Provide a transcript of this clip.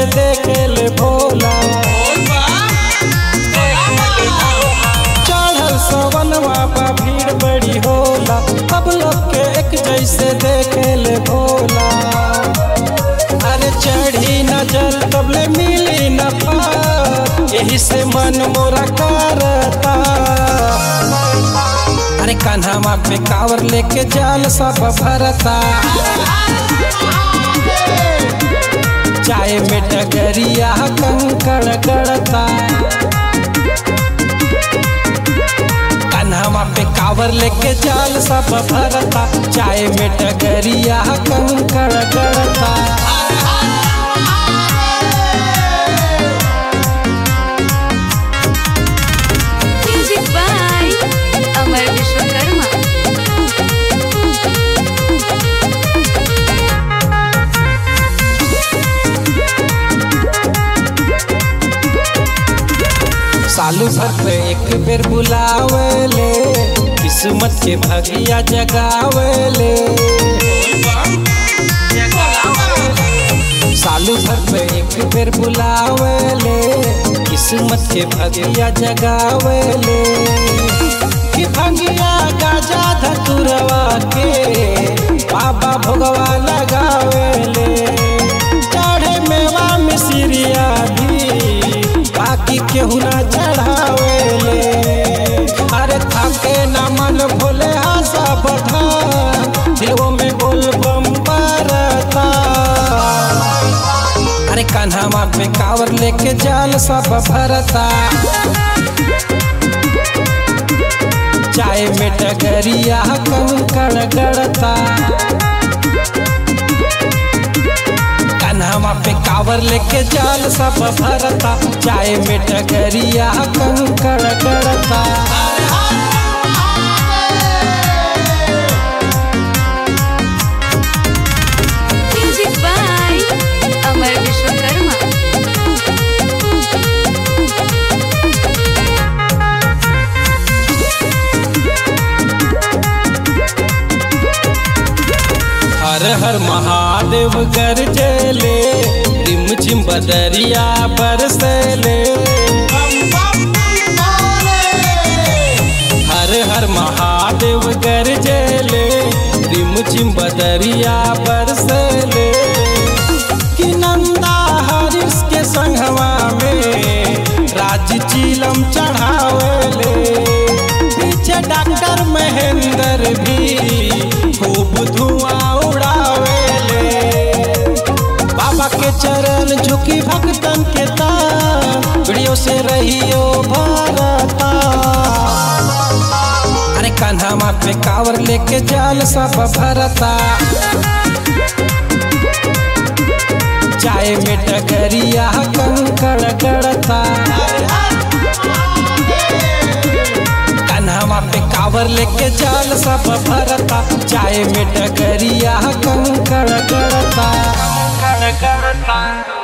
जैसे देखे ले भोला चढ़ल सवनवा बा भीड़ बड़ी होला अब लोग के एक जैसे देखे ले भोला अरे चढ़ी नजर तबले मिली न पार यही से मन मोरा करता अरे कान्हा पे कावर लेके जाल सब भरता चाय में डगरिया कंकड़ गड़ता कान्हा पे कावर लेके जाल सब भरता चाय में डगरिया कंकड़ गड़ता म्यूजिक बाय अमर विश्वकर्मा सालू भर पे एक बेर बुलावेले किस्मत के भगिया जगावेले सालू भर पे एक बेर बुलावेले किस्मत के भगिया जगावेले कि भंगिया गाजा धतुरवा के बाबा भोगवा लगावेले चढ़े मेवा मिसरिया भी बाकी केहू ना चढ़ावेले अरे थाके ना मन भोले आशा बढ़ा दिलों में बोल बम बरता अरे कान्हा पे कावर लेके जाल सब भरता चाय में डगरिया कंकड़ गड़ता कान्हा पे कावर लेके जाल सब भरता चाय में डगरिया कंकड़ गड़ता म्यूजिक बाय अमर विश्वकर्मा हर हर महादेव गरजेले रिम झिम बदरिया बरसले हर हर महादेव गरजेले रिम झिम बदरिया बरसले कि नंदा हरिस के संगवा में राज चीलम चढ़ावेले पीछे डॉक्टर महेंद्र भी खूब धुआं उड़ावेले बाबा के चरण झुकी भक्तन के तान वीडियो से रहियो भारता अरे कान्हा पे कावर लेके जाल सब भरता चाय में डगरिया कंकड़ गड़ता कान्हा पे कावर लेके जाल सब भरता चाय में डगरिया कंकड़ गड़ता कंकड़ गड़ता